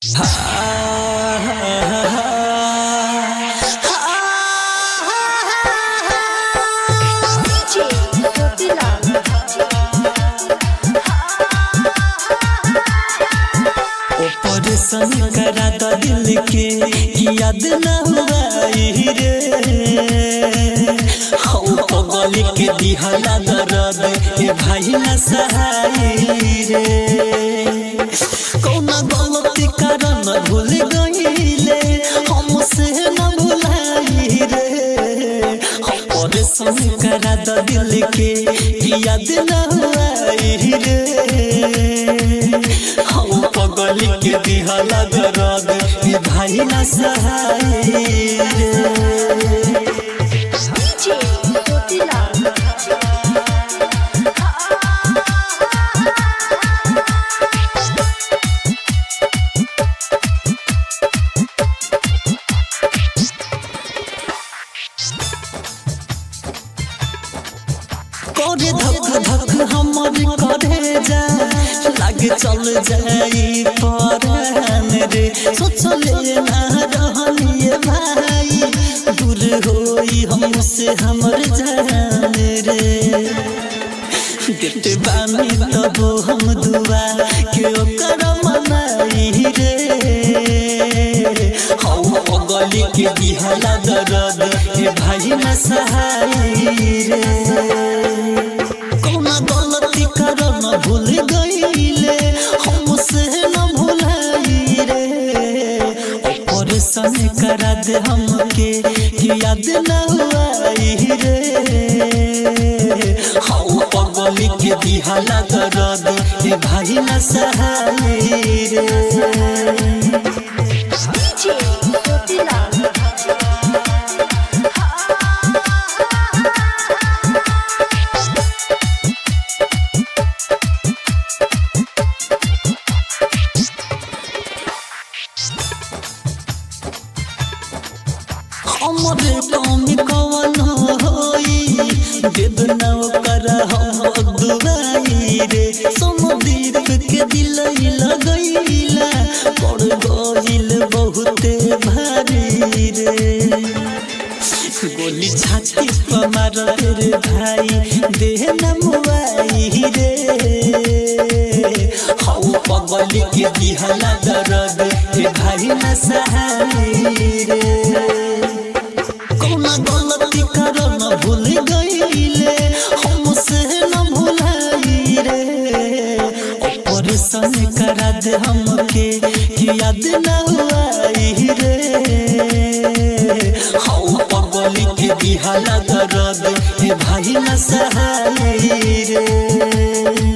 Operation करा द दिल के याद न हुआई रे हौ पगल के दिहला दर्द ए भाई न सहाई रे कौना गलती कारण भूल गईले हमसे न भुलाई रे ऑपरेशन करा द दिल के याद न हुआई रे हौ पगल के दिहला दर्द ए भाई न सहाई रे DJ Rotila. करे धक धक हमर करे जा लागे चल जाई परान रे सोचले ना रहलिए भाई दूर होई हमसे हमर जान रे देते बानी तब हम दुआ के ओकर मनाई रे हौ गली के दिहला दर्द ए भाई न सहाई रे कौना गलती करन भूल गईले हमसे न भुलाई रे ऑपरेशन करा दे हमके कि याद न हुआई रे हौ पगली के दिहला दर्द ए भाई न सहाई रे DJ Rotila. हमरे कौमी कवन होई देव न कर हम दुआई रे समदीप के दिल लगैला पड़ गइल बहुते भारी रे गोली छाती पर मार रे भाई देह न मुआई रे हौ पगली के दिहला दर्द ए भाई न सहाई रे कौना गलती करन भूल गईले हमसे न भुलाई रे ऑपरेशन करा दे हमके कि याद न हुआई रे हौ पगली के दिहला दर्द ए भाई न सहाई रे